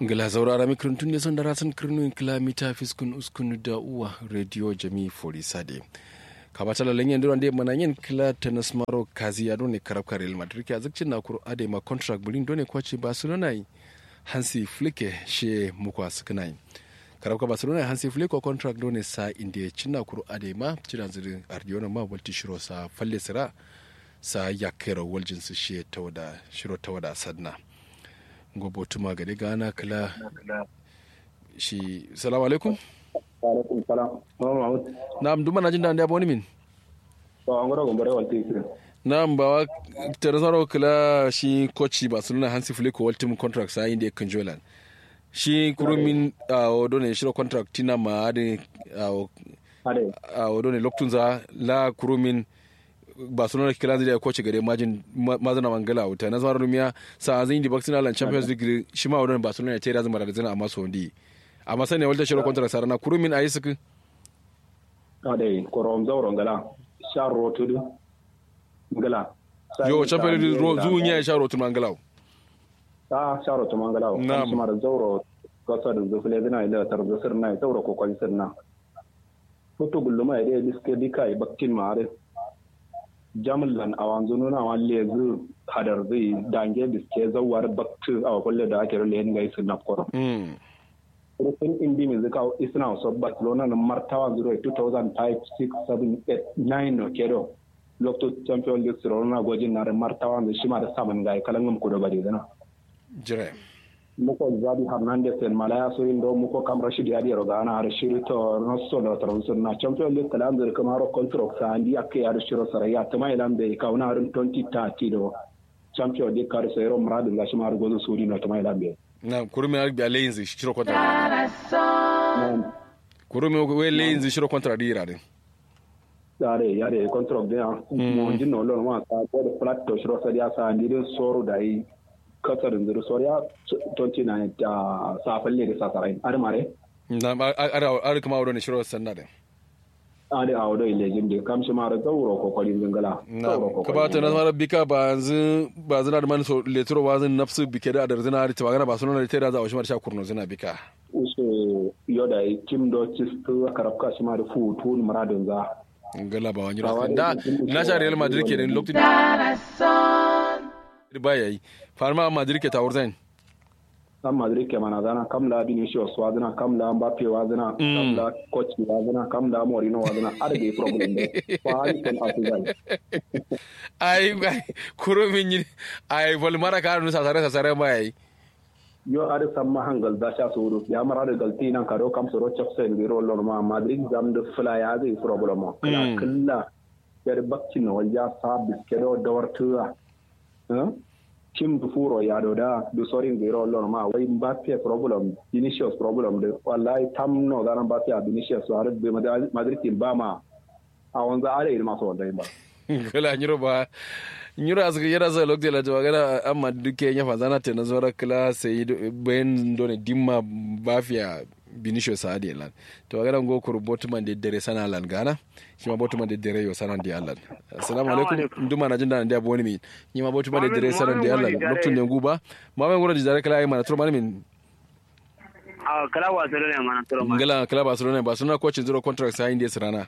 ngila zaurara mikron tun son da rasan kirnuin kilomita fiskun uskun da uwa radio jami fori sade kamata la lenyen duran de mana yin kila tennis maro kazi ya done karab real madrid ya zakcin na kuro ade ma contract bulin done kwace barcelona yi hansi flike she mukwa sukuna yi karab ka barcelona hansi flike contract done sa india cinna kuro ade ma cidan zirin ardiona ma walti shiro sa falle sira sa yakero waljin su she tawada shiro tawada sadna gobo tuma gade gana kala shi salamu alaikum alaikum salam mama mahmud na'am duma na jin da wani min to an gura gombare walti isri na'am ba wa teresaro kala shi koci barcelona hansi flick ko ultimate contract sa inda kan jolan shi kurumin a odo ne shiro contract tina ma ade a odo ne loktunza la kurumin barcelona kila zai koci gare majin mazana mangala wuta na zama rumiya sa azin di baksina lan champions league shi ma wadon barcelona ya ce da zama da zina amma so ndi amma sani walta shiro contract sarana kurumin ayi suku ade korom zawro ngala sha rotudu ngala yo champions league ro zuun ya sha rotudu mangala ta sha rotudu mangala Na'am. kuma da zawro kasa da zufle dina ila tar zufir na zawro ko kwali sirna foto gulluma ya dai diske dika i bakkin mare jamlan awanzu nuna wa lezu hadar zai dange diske zawar baktu a kwalle da ake rule yin gaisu na koro mm rufin indi mai zika isna wasu barcelona na martawa 0 2005 6 7 8 9 no kedo lokto champion league siro na gwajin na da martawa da shi ma da samun gai kalan gam kudo bari dana jire muko zabi hernandez en malaya so indo muko kam rashid yadi ro gana har shiri to no so da taro na champion league kalan zir kama ro contract sa andi akke har shiro saraya tama ilan be kauna har 2030 do champion league kar sayro muradin gashi ma har gozo suri no tama ilan be na kurumin arbi a layin zai shiro contract kurumin we layin zai shiro contract dira din yare yare contract de mo jinno lon ma ka ko de flat to shiro sa dia sa andi de soru dai kasar ndir soria 29 ta sa falle da sa sarai ar mare na ara ara kuma wadon shiro sanna din ade a wadai lejin de kam shi mara gauro ko kwalin zingala na ka ba ta na mara bika ba yanzu ba zina da mani so letro ba zin nafsu bike da adar zina da tawagana ba sunan da tera za a washi mara sha kurno zina bika uso yoda tim do cistu karabka shi mara fu tun muradin za ngala ba wani rafi da na sha real madrid ke din lokacin ba yayi farma madrid ke tawur zain kan madrid ke mana zana kam la vinicius wa zana kam la mbappe wa zana kam la coach wa zana kam la morino wa zana ada be problem de fa ali kan afizai ai ai kuro min yi ai vol mara ka nu sasare sasare ba yayi yo ada samma hangal da sha suru ya mara da galti nan karo kam soro chapsen biro lor ma madrid zam de fla ya zai problem kala kala yar bakkin wal ya sa biskedo dawartuwa tim du furo ya do da du sorin biro lor ma wai mbappe problem vinicius problem de wallahi tam no da mbappe a vinicius har be madrid tin ba ma a wanza are ma so wanda ba kala nyiro ba nyiro asga yara za lokde la jawa gara amma duke nya fa zana te na zora kala sai ben done dimma bafia binisho saadi lan to gara ngo ko botman de dere sana lan gana shi ma botman de dere yo sana di Allah assalamu alaikum nduma na jinda ndi aboni mi ni ma botman de dere sana di Allah loktun ne guba ma men ngora jare kala ay mana to min a kala Barcelona mana to ma ngala kala Barcelona Barcelona coach zero contract sai indi sirana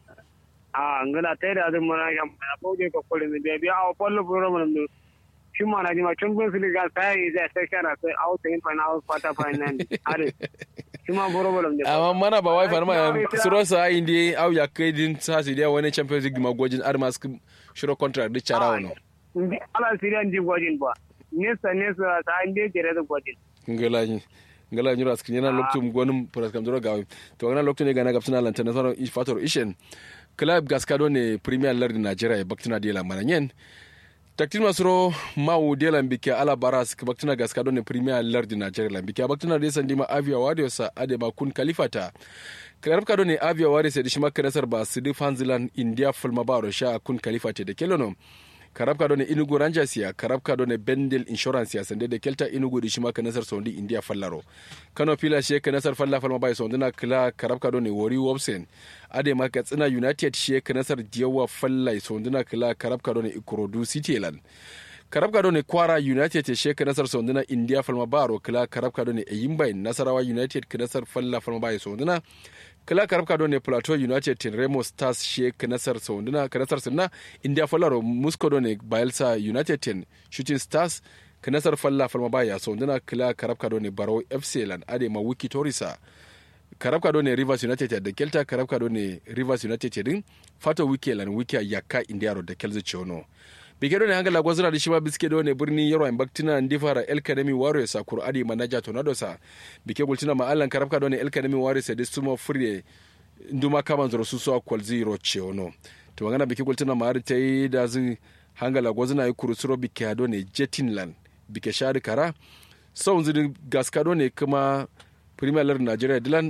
a ngala tay da zan mana yam na boje ko ko ne be a pollo program ne shi mana ji ma champions league sai zai sai kana sai out in final quarter final are shi ma problem ne amma mana ba wai farma suro sa indi au ya kai din sa si dia wani champions league magojin armas shiro contract di chara wono ndi ala sirian ji gwajin ba nesa nesa ta inde jere da gwajin ngala ni ngala nyura skin yana loktum gonum pras kam doro gawi to ngana loktum ne gana gapsina lantana soro fator ishen club gaskado ne premier league nigeria e baktina de la mananyen taktin masro mawu de la mbike ala baras ke baktina gaskado ne premier league nigeria la mbike baktina de sandi ma avia wadio sa ade ma kun kalifata club kado ne avia wadio se dishima kanasar ba sidi fanzilan india fulma baro sha kun kalifate de kelono karabka do ne inugu rangers ya karabka do ne bendel insurance ya sande da kelta inugu di shima kanasar sondi india fallaro kano pila she kanasar falla falma bai sondi na kila karabka do ne wori wobsen ade ma katsina united she kanasar diyawa fallai sondi na kila karabka do ne ikorodu city land karabka do ne kwara united te she nasar sonduna india falma baro kila karabka do ne eyimba nasarawa united nasar falla falma baye sonduna kila karabka do ne plateau united tin remo stars she nasar sonduna nasar sunna india fallaro musco do ne bayelsa united tin shooting stars nasar falla falma baye sonduna kila karabka do ne baro fc lan ade ma wiki torisa karabka do ne rivers united da kelta karabka do ne rivers united din fato wiki lan wiki yakka india ro da kelzo chono bike do ne hangala gwazira da shima biske do ne birni yaro en baktina ndi fara el academy warriors a kuradi manager tornado sa bike gultina ma allan karabka do ne el academy warriors da sumo fure nduma kaman zoro suso kwal zero chono to ngana bike gultina ma har tai da zin hangala gwazina yi kurusuro bike do ne jetinland bike shari kara sau zin gaska do ne kuma premier league nigeria dilan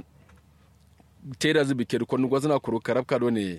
teda zubi ke kwanu gwazna kuro karabka do ne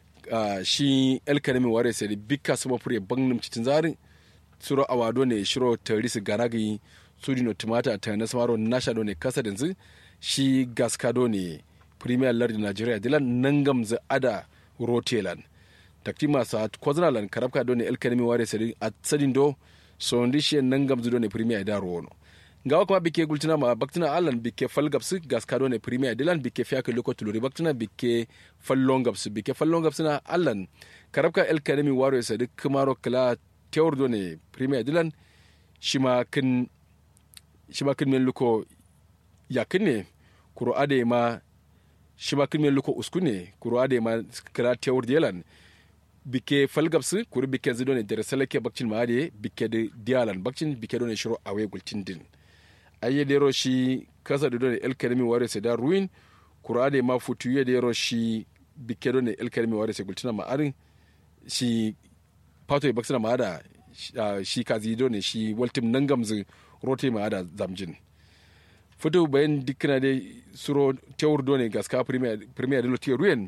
shi el kanemi ware sai bika sama fure bangnum cikin zarin suro awado ne shiro tarisi ganagi sudi no tumata ta na samaro nasha do ne kasa dinzu shi gaska do ne premier league nigeria dilan nangam za ada rotelan takti masa kwazna lan karabka do ne el kanemi ware sai a sadin do so ndi shi nangam zu do ne premier da rono ngawa kuma bike gultina ma baktina allan bike falgapsi gaskado ne premier dilan bike fiaka loko tuluri baktina bike fallongapsi bike fallongapsi na allan karabka el kademi waro ya sadi kumaro kala tewar do ne premier dilan shima kin shima kin men luko yakin ne kuro ade ma shima kin men luko uskune kuro ade ma kala tewar dilan bike falgapsi kuro bike zido ne dere salake bakcin ma ade bike de dialan bakcin bike do ne shiro awe gultin din aye dero shi kasa da dole el kalimi ware se da ruin kura da ma futu ye dero shi bike dole el kalimi ware se gultina ma arin shi pato e baksina ma ada shi kazi dole shi waltim nangamzu rote ma ada zamjin futu bayan dikna de suro tewur dole gaska premier premier dole tiyo ruin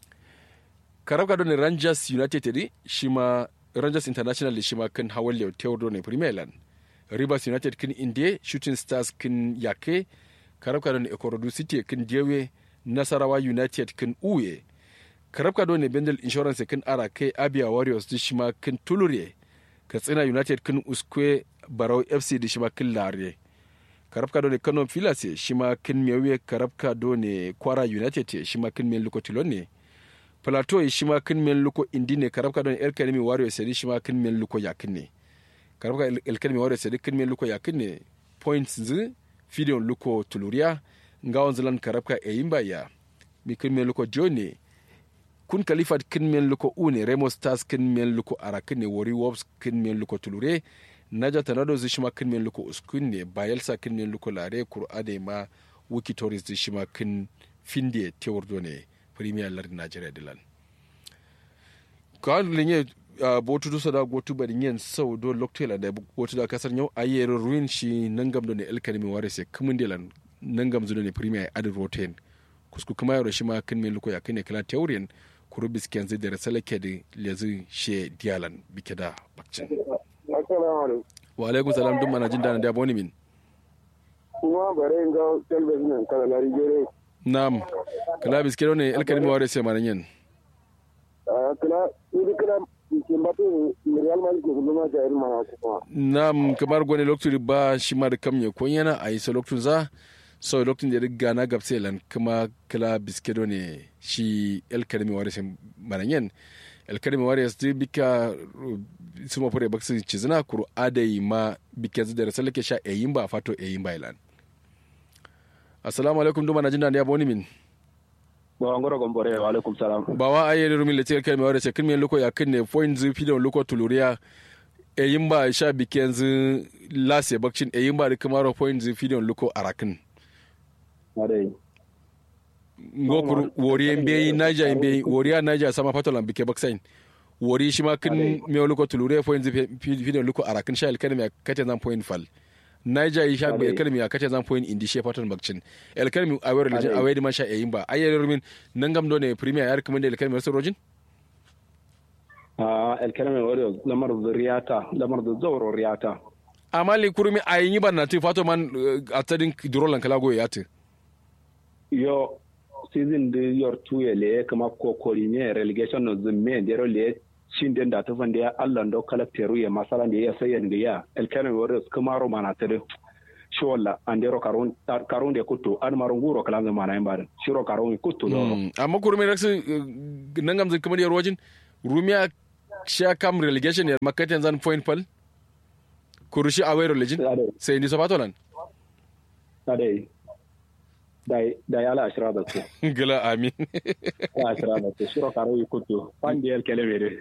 karabka dole rangers united shi ma rangers international shi ma kan hawalle tewur dole premier land rivers united kin inde shooting stars kin yake karabka don ekorodu city kin jewe nasarawa united kin uye karabka don bendel insurance kin ara kai abia warriors di shima kin tulure katsina united kin uskwe barau fc di shima kin lare karabka don kano filas shima kin mewe karabka don kwara united shima kin men luko tilone plateau shima kin men luko indine karabka don el kanemi warriors di shima kin men luko yakin ne karabka elkalmi wore sedi kinme luko yakine points zi fidion luko tuluria ngawon zilan karabka e yimba ya mi kinme luko joni kun kalifat kinme luko une remo stars kinme luko arakine wori wolves kinme luko tulure naja tanado zi shima kinme luko uskunne bayelsa kinme luko lare kur'ade ma wiki tourist zi shima kin finde tewordo ne premier lardi nigeria dilan kawai linye uh, botu dusa da gotu bari yin sau do loktela da botu da kasar yau ayer ruin shi nangam do ne elkanimi ware se kumun delan nangam zudo ne premier adi roten kusku kuma yaro shi ma kin me luko ya kine kala teorien kuru bisken zai da rasala ke da lezi she dialan bike da bakcin wa alaikum salam dum mana jin dana da boni min kuma bare ga telbe nan kala lari jere nam kala bisken ne elkanimi ware se manan yin kala idi kala nam kamar gwani lokacin ba shi ma da kamye ko yana a yi sa lokacin za sau lokacin da riga na gabse lan kuma kala biskedo ne shi el karimi wari sin mananyen el karimi wari su bika su ma fure baksu cizina kuru adai ma bike zu da rasar lake sha eyin ba fato eyin ba ilan assalamu alaikum duma na jin da ya boni min bawa ngoro gombore wa alaikum salam bawa aye rumi le tel kelme wara chekin men loko yakin ne point zu fidon loko tuluria e yimba sha biken zu lase bakcin e yimba da kamaro point zu fidon loko arakin adai ngokur wori mbe naija mbe wori a naija sama patolan bike baksain wori shi ma kin me loko tuluria point zu fidon loko arakin sha elkan kate zan point fal naija yi sha bai elkalmi a kace zan point indi she fatan bakcin elkalmi a wayar lijin a wayar ma sha yayin ba ayyar rumin nan gam do ne premier ya recommend elkalmi wasu rojin a elkalmi wari lamar riyata lamar da zawro riyata amma li kurmi a yi ban na ti fato man a tadin durolan kala goye ya ti yo season de yor tuye le kama kokori ne relegation no zimme dero le shin den da tufan da ya Allah do kalakteru ya masala da ya sayan da ya elkene warriors kuma ro mana tare shi walla andero karun karun da kutto an marun guro kalan mana yin barin shiro karun kutto do amma kurmi raksu nangam zai kamar yarwajin rumiya sha kam relegation ya makatan zan point pal kurushi away religion sai ni sabato nan dai dai dai ala ashira da su gila amin ala ashira da su shiro karun kutto pandi el kelebe de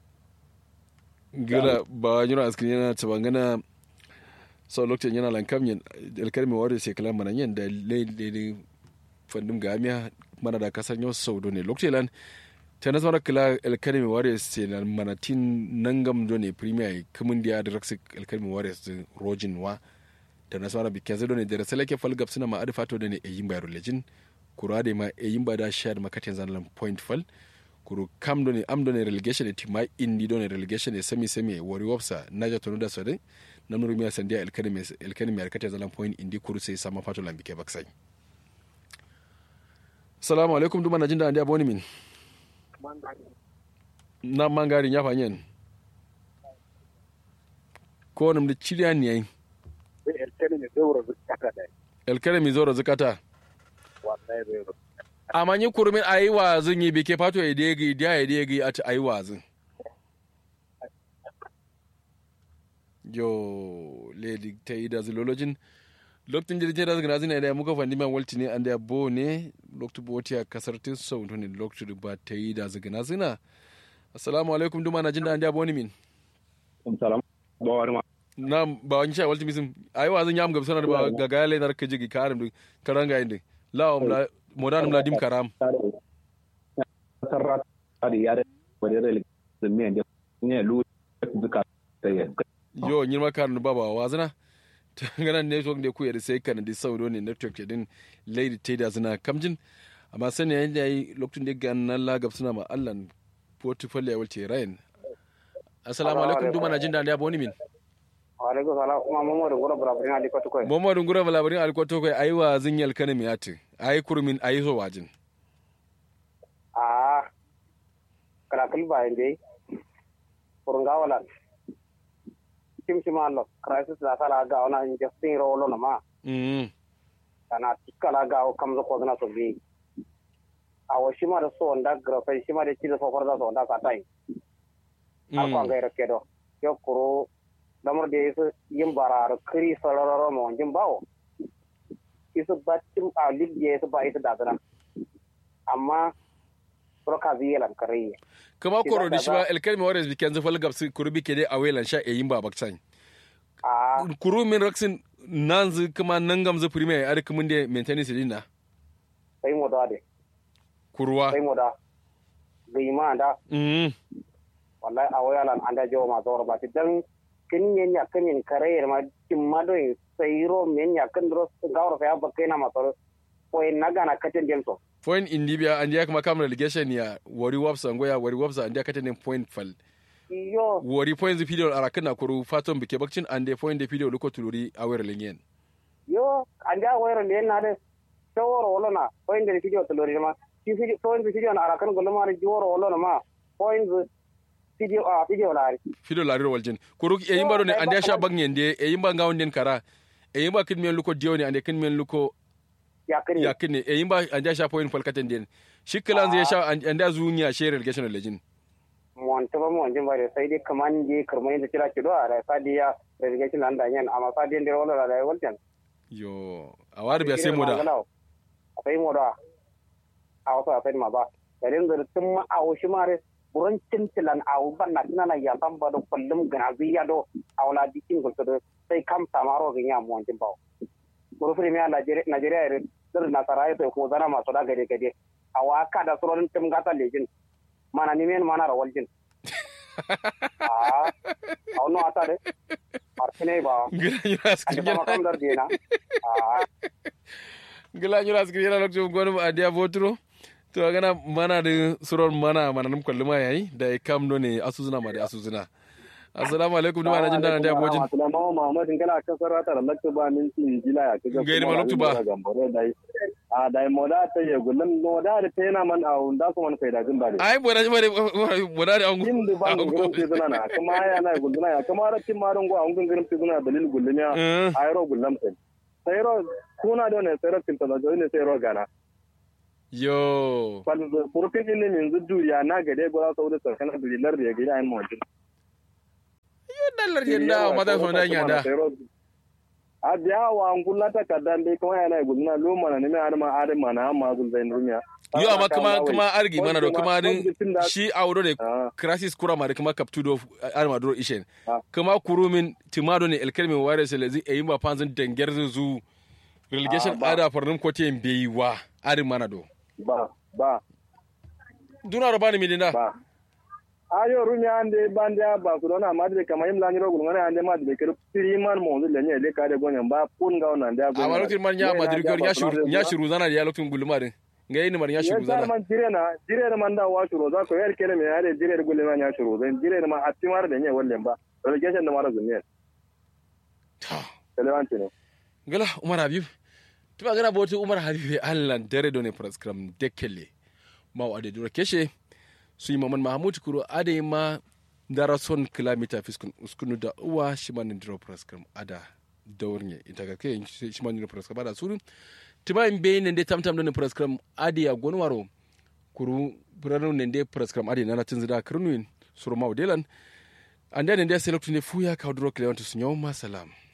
gila ba yura askin yana tabangana sau lokacin yana lankam yin alkalmi wadda sai kalan mana yin da laidai fandin gamiya mana da kasar yau sau ne lokacin lan ta nasu mara kila alkalmi wadda sai na manatin nangam do ne premier kamun da ya da raksa alkalmi wadda su rojin wa ta nasu mara bikin zai do ne da rasa lake falgab suna ma adifato da ne a yin bayar lejin kura da ma a yin ba da shayar makatin zanen point fal kuru kam do ne am do ne relegation ne tima indi do ne relegation ne semi semi wari wapsa naja tonu da sodai na nuru miya sandiya elkani mai arkata zalan point indi kuru sai sama fato lambike baksai salamu alaikum duma na jinda andi aboni min na mangarin ya fanyen ko nam da chiriya ni yayin elkani mi zoro zakata amma ni kurumin ayi wazin yi bike fato ya degi dia ya degi a ayi wazin yo lady ta yi da zilologin lokacin jirgin da zagana zina da muka fandi man walti ne an da bo ne lokacin boti a kasar tin sau ne lokacin ba ta yi da zagana zina assalamu alaikum duma na jin da an da boni min salam ba wani ma na ba wani sha walti misim ayi wa zan yam gab sanar ba ga ga le nar ka jigi karam karanga inde la la modanum la dim karam sarra da ya da wani da zumi da ne lu duka yo ñin ma karnu baba wazana ngana network de kuyede sai kana di sawdo ne network din lady teda zina kamjin amma sani yayin da yi lokacin da ga nan la gab suna ma allan portfolio ya walce rayin assalamu alaikum duma na jin da ya boni min alaikum salam kuma mamadu gura barabarin ali kwato koy mamadu gura barabarin ali kwato koy ayi wa zinyal kana mi ati ayi kurmin ayi so wajin a kala kulba inde kurunga wala simsima lo crisis la sala ga ona injecting rolo na ma mm kana tikala ga o kamzo ko na so bi awo shima da so onda grafa shima da chido fo farda so onda katai ar ko ngai rakedo yo kuro damar da yesu yin barar kiri sarararo mo jin bawo isu batim a libye yesu ba ita dadana amma proka ziyalan kariye kama koro da shi ba elkalmi warriors biken zafal gabsi kuru bike dai a welan sha eyin ba baksan a kuru min raksin nan zu kuma nan gamzu premier ar kuma da maintenance din na sai mo da de kuruwa sai mo da bai ma da mm wallahi a wayalan anda jo ma zor ba ti dan kin yen ya kin yen kare ma tim ma do sai ro men ya kan ro gawro fa ba kai na ma to ko en naga na katen dem so point in libya and ya kuma kam relegation ya wari wapsa ngoya wari wapsa and ya katanin point fal yo wari point the video ara kana kuru faton bike bakcin and the point the video luko tuluri awere lenyen yo anda wayro le na de taworo wolo na point de video to lori ma ti video point video na ara kan gollo ma ri joro wolo na ma point video a video la ri video lariro waljin kuru e yimba ne and ya sha bangen de e yimba ngawon den kara e yimba kin men luko dioni and kin men luko ya kini ya kin e yimba and ya sha point fal katen den shiklan zai sha and ya zunya share relegation legend mon to ba mon jin bare sai dai kaman je karmai da kira kido a sai dai ya relegation nan da yan amma sai dai da wolo la waljan yo awar biya sai moda sai moda a wasu a sai ma ba da din da tun ma a wushi mare buran cintilan a ban na tana ya san ba da kullum gana ziya do a wala dikin gulto do sai kam samaro ga ya mon jin ba buru premier Nigeria ya dir nasara ya ko zana masu da gade gade a waka da surorin tim gata lejin mana ni men mana rawal jin a awno ata de arkine ba gila nyura ande skrin ba kam dar dina a gila nyura skrin yana lokacin gwani a dia votro to gana mana da suron mana mana num kwalli ma yayi da ya kam do ne asuzuna ma da asuzuna assalamu alaikum duma na jin dana da bojin Assalamu Muhammad in kana kasar ta da lakta ba min ci jila ya kaga Gairi ma lakta ba. dai a dai moda ta ye gullum moda da ta yana man a unda su man kai da jin ba ne ai bora bora bora da yin da ba gullum ti zuna na kuma ya na gullum ya kuma ra tin maron go an gullum ti zuna dalil gullum ya ayro gullum sai sai ro kuna da ne sai ro tin ta da ne sai ro gana yo fal furfin din ne min zudu ya na gade gora sau da sarkan dalilar da ya gida ayin mawajin yo dallar yanda ma da so nan yanda a biya wa an kula ta kadan dai kuma yana guduna lo mana ne mai arma arma na amma zul zain rumiya yo amma kuma kuma argi mana do kuma din shi auro ne crisis kura ma da kuma captudo arma do ishen kuma kurumin timado ne elkelmin ware selezi e yimba panzin denger zu relegation ada farnum kote mbeyiwa ari mana do ba ba duna ro bani midinda ba ayo rumi ande bande ba su dona ma de kama yim lanyi rogul ngana ande ma de kero piriman mo zul lenye le kare gonya ba pun ga ona ande ago amma lokacin man ya madri gor ya shuru ya shuru zana ya lokacin gulumarin nga yini man ya shuru zana man jire na jire na man da wa shuru za ko yer kele me ade jire gulle man ya shuru zan jire na ma atti mar de nye wallen ba relegation da mara zunye ta relevanti ne gala umar habib tuba gana boti umar habib allan dare do ne prescram dekele ma wa de dura keshe su yi maman mahamud kuro ade ma dara son kilomita fiskun uskunu da uwa shi man dira prescram ada daurnye ita ga ke shi man dira prescram ada suru tiba in be ne de tamtam do ne prescram ade ya gonwaro kuru buranu ne de prescram ade nana tinzida kirnuin suru mawdelan ande ne de select ne fuya ka duro kilomita sunyo ma salam